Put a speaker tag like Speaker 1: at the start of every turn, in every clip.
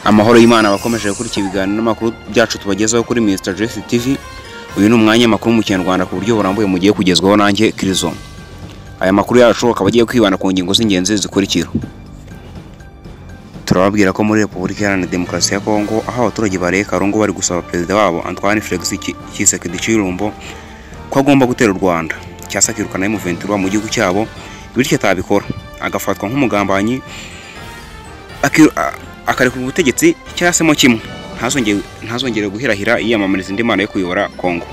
Speaker 1: amahoro y'imana abakomeje gukurikira ibiganiro n'amakuru byacu tubagezaho kuri minisita jesi tivi uyu ni umwanya amakuru mu kinyarwanda ku buryo burambuye mugiye kugezwaho nanjye kirizo aya makuru yacu akaba agiye kwibanda ku ngingo z'ingenzi zikurikira turababwira ko muri repubulika iharanira demokarasi ya kongo aho abaturage bareye karungu bari gusaba perezida wabo antoine felix kisekedi cy'irumbo ko agomba gutera u rwanda cyasa akirukana y'umuventura mu gihugu cyabo bityo atabikora agafatwa nk'umugambanyi akiru- a- akarekura ubutegetsi cyasemo kimwe ntazongere ntazongere guhirahira yiyamamariza indi mana yo kuyobora kongo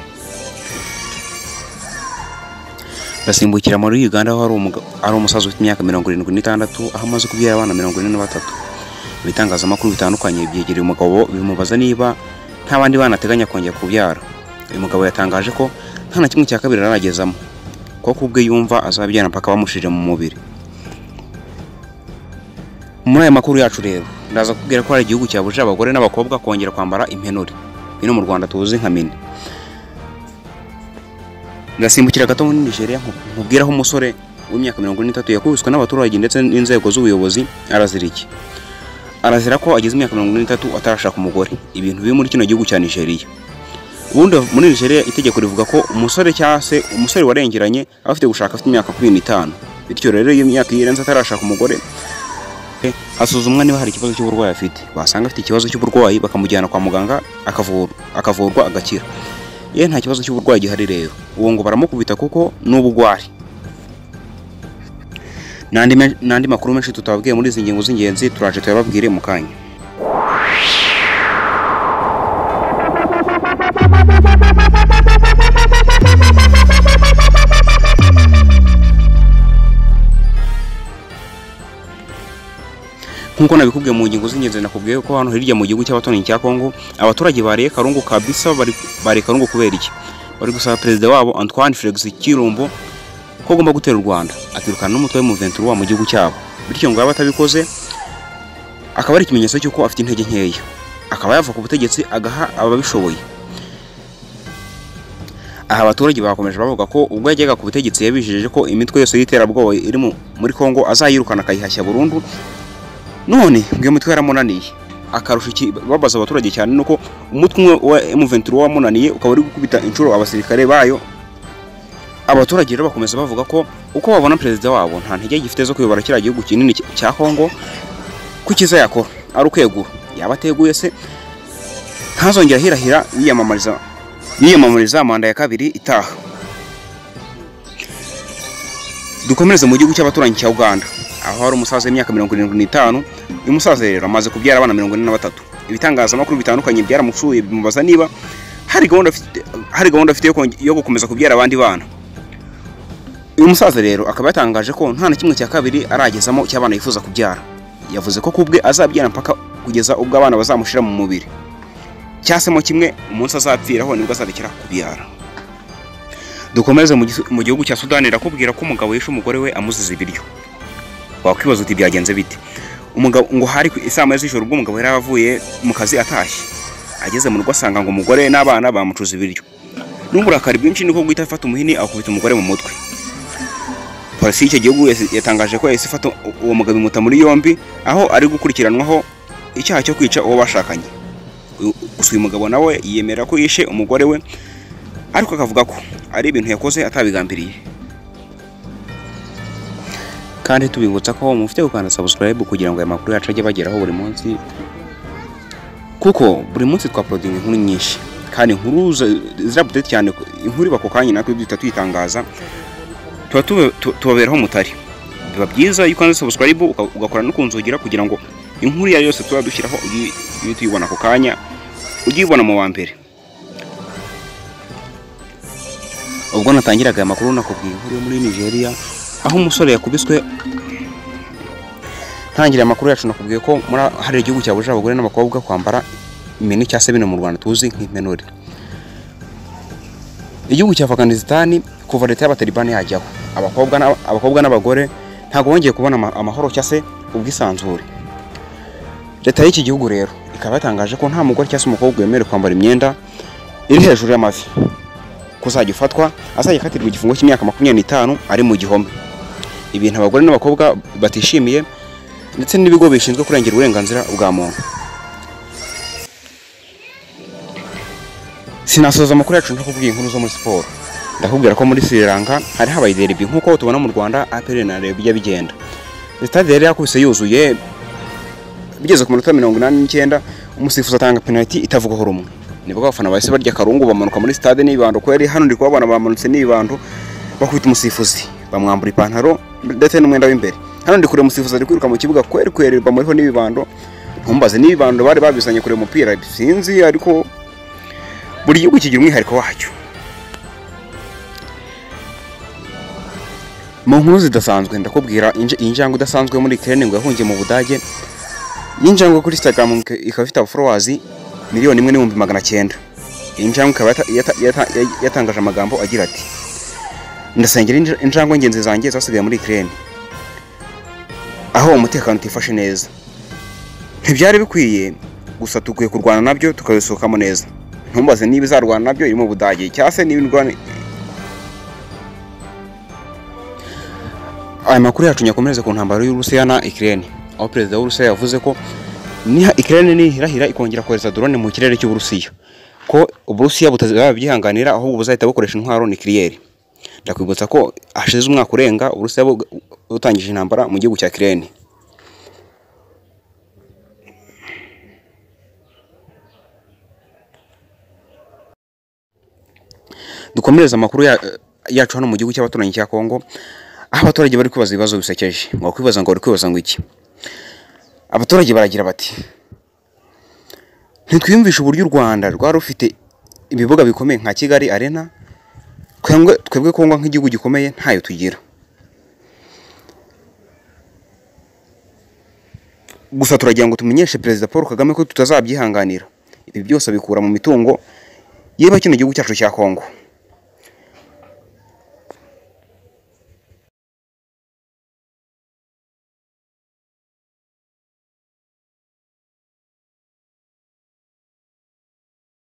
Speaker 1: basimbukira muri uganda aho hari umuga- hari umusaza ufite imyaka mirongo irindwi n'itandatu aho amaze kubyara abana mirongo ine na batatu ibitangazamakuru bitandukanye byegereye umugabo bimubaza niba nta bandi bana ateganya kongera kubyara uyu mugabo yatangaje ko nta na kimwe cya kabiri aragezamo ko ku bwe yumva azabyara mpaka bamushije mu mubiri muri aya makuru yacu rero ndaza kubwira ko hari igihugu cyabujije abagore n'abakobwa kongera kwambara impenure bino mu rwanda tuzi nka mini ndasimbukira gato muri nigeria nku- nkubwira aho umusore w'imyaka mirongo ine n'itatu yakubiswe n'abaturage ndetse n'inzego z'ubuyobozi arazira iki arazira ko agize imyaka mirongo ine n'itatu atarashaka umugore ibintu biri muri kino gihugu cya nigeria ubundi muri nigeria itegeko rivuga ko umusore cyangwa se umusore warengeranye aba afite gushaka afite imyaka makumyabiri n'itanu bityo rero iyo imyaka irenze atarashaka umugore asuzumwa niba hari ikibazo cy'uburwayi afite basanga afite ikibazo cy'uburwayi bakamujyana kwa muganga akavurwa akavurwa agakira ye nta kibazo cy'uburwayi gihari rero uwo ngo baramukubita kuko ni ubugwari n'andi men- n'andi makuru menshi tutababwiye muri izi ngingo z'ingenzi turaje tuyababwire mu kanya nk'uko nabikubwiye mu ngingo z'ingenzi nakubwiye ko hano hirya mu gihugu cy'abaturanyi cya Kongo abaturage bariye karungu kabisa bari bariye karungu kubera iki bari gusaba perezida wabo Antoine Felix Kirumbo ko agomba gutera u Rwanda akirukana n'umutwe w'umuventura wa mu gihugu cyabo bityo ngo yaba atabikoze akaba ari ikimenyetso cy'uko afite intege nkeya akaba yava ku butegetsi agaha ababishoboye aha abaturage bakomeje bavuga ko ubwo yajyaga ku butegetsi yabijeje ko imitwe yose y'iterabwoba iri mu- muri Kongo azayirukana akayihashya burundu none ngo iyo mitwe yaramunaniye akarusha iki babaza abaturage cyane nuko umutwe umwe wa M23 wamunaniye ukaba uri gukubita inshuro abasirikare bayo abaturage rero bakomeza bavuga ko uko babona perezida wabo nta ntege gifite zo kuyobora kiriya gihugu kinini cy- cya Kongo ko icyiza yakora ari ukwegura yaba ateguye se ntazongera ahirahira yiyamamariza yiyamamariza manda ya kabiri itaha dukomereze mu gihugu cy'abaturanyi cya Uganda aho hari umusaza w'imyaka mirongo irindwi n'itanu uyu musaza rero amaze kubyara abana mirongo ine na batatu ibitangazamakuru bitandukanye byaramucuye bimubaza niba hari gahunda afite hari gahunda afite yo konge- yo gukomeza kubyara abandi bana uyu musaza rero akaba yatangaje ko nta na kimwe cya kabiri aragezamo cy'abana yifuza kubyara yavuze ko kubwe azabyara mpaka kugeza ubwo abana bazamushira mu mubiri cyasemo kimwe umunsi azapfiraho nibwo azarekera kubyara dukomeze mu gis- mu gihugu cya sudani irakubwira ko umugabo yishe umugore we amuziza ibiryo wakwibaza uti byagenze bite umugabo ngo hari ku- isaa moya z'ijoro ubwo umugabo yari avuye mu kazi atashye ageze mu rugo asanga ngo umugore n'abana bamucuza ibiryo n'uburakari bwinshi niko guhita afata umuhini akubita umugore mu mutwe polisi y'icyo gihugu yasi- yatangaje ko yahise ifata u- uwo mugabo imuta muri yombi aho ari gukurikiranwaho icyaha cyo kwica uwo bashakanye Uyu- gusa uyu mugabo nawe yemera ko yishe umugore we ariko akavuga ko ari ibintu yakoze atabigambiriye kandi tubibutsa ko mufite gukanda subscribe kugira ngo aya makuru yacu ajye bageraho buri munsi kuko buri munsi twaporodinga inkuru nyinshi kandi inkuru zi- zirabudete cyane ku- inkuru iba ako kanya natwe duhita tuyitangaza tuba tube- tu- tubaberaho mutari biba byiza iyo ukanze subscribe uka- ugakora no kunzugira kugira ngo inkuru iyo ari yo yose tuba dushyiraho uyi- uye tuyibona ako kanya ujye uyibona mu wa mbere ubwo natangiraga aya makuru nakubwiye inkuru yo muri nigeria aho umusore yakubiswe ntangirira amakuru yacu nakubwiye ko muri hari igihugu cyabujije abagore n'abakobwa kwambara imini cyangwa se bino mu rwanda tuzi nk'impenure igihugu cya afganisitani kuva leta y'abatalibani yajyaho abakobwa n'aba- abakobwa n'abagore ntabwo bongeye kubona ama- amahoro cyangwa se ubwisanzure leta y'iki gihugu rero ikaba yatangaje ko nta mugore cyangwa se umukobwa wemerewe kwambara imyenda iri hejuru y'amavi ko uzajya ufatwa azajya akatirwa igifungo cy'imyaka makumyabiri n'itanu ari mu gihome ibintu abagore n'abakobwa batishimiye ndetse n'ibigo bishinzwe kurengera uburenganzira bwa muntu sinasoza amakuru yacu ntakubwiye inkuru zo muri siporo ndakubwira ko muri Sri Lanka hari habaye derby nk'uko tubona mu Rwanda APR na Rayon bijya bigenda stade yari yakubise yuzuye bigeze ku minota mirongo inani n'icyenda umusifuzi atanga penaliti itavugwaho rumwe nibwo abafana bahise barya akarungu bamanuka muri stade n'ibibando ko yari hano ndi kubabona bamanutse n'ibibando bakubita umusifuzi bamwambura ipantaro ndetse n'umwenda w'imbere hano ndi kureba umusifuzi ari kwiruka mu kibuga kweri kweri bamuriho n'ibibando ntumbaze n'ibibando bari babizanye kureba umupira sinzi ariko buri gihugu kigira umwihariko wacyo mu nkuru zidasanzwe ndakubwira inj- injangwe idasanzwe yo muri Ukraine ngo yahungiye mu Budage y'injangwe kuri Instagram ik- ikaba ifite followers miliyoni imwe n'ibihumbi magana cyenda iyi njangwe ikaba yata- yata- yata- yata- yatangaje amagambo agira ati ndasengera inj- injangwe ngenzi zanjye zasigaye muri Ukraine aho umutekano utifashe neza ntibyari bikwiye gusa dukwiye kurwana nabyo tukabisohokamo neza ntumbaze niba izarwana nabyo irimo Budage cyangwa se niba indwana aya makuru yacu nyakomereze ku ntambaro y'Uburusiya na Ukraine aho perezida w'Uburusiya yavuze ko niha Ukraine nihirahira ikongera kohereza drone mu kirere cy'Uburusiya ko Uburusiya butazabyihanganira ahubwo buzahita bukoresha intwaro nucleaire ndakwibutsa ko hashize umwaka urenga Uburusiya bu- butangije intambara mu gihugu cya Ukraine dukomereze amakuru ya- yacu hano mu gihugu cy'abaturanyi cya Kongo aho abaturage bari kwibaza ibibazo bisekeje ngo kwibaza ngo bari kwibaza ngo iki abaturage baragira bati ntitwiyumvishe uburyo u rwanda rwari rufite ibibuga bikomeye nka kigali arena twebwe twebwe kongo nk'igihugu gikomeye ntayo tugira gusa turagira ngo tumenyeshe perezida paul kagame ko tutazabyihanganira ibi byose abikura mu mitungo yeba kino gihugu cyacu cya kongo